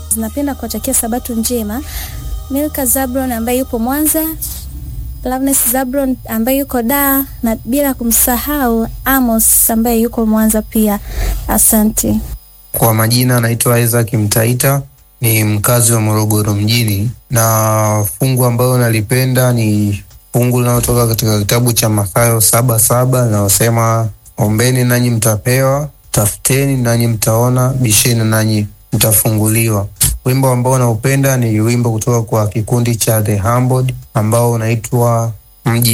Napenda kuwatakia sabato njema Milka Zabron ambaye yupo Mwanza, Loveness Zabron ambaye yuko Dar na bila kumsahau Amos ambaye yuko Mwanza pia. Asante. Kwa majina anaitwa Isaac Mtaita, ni mkazi wa Morogoro mjini, na fungu ambayo nalipenda ni fungu linalotoka katika kitabu cha Mathayo saba saba linalosema ombeni nanyi mtapewa, tafuteni nanyi mtaona, bisheni nanyi mtafunguliwa. Wimbo ambao naupenda ni wimbo kutoka kwa kikundi cha The Humbled ambao unaitwa mji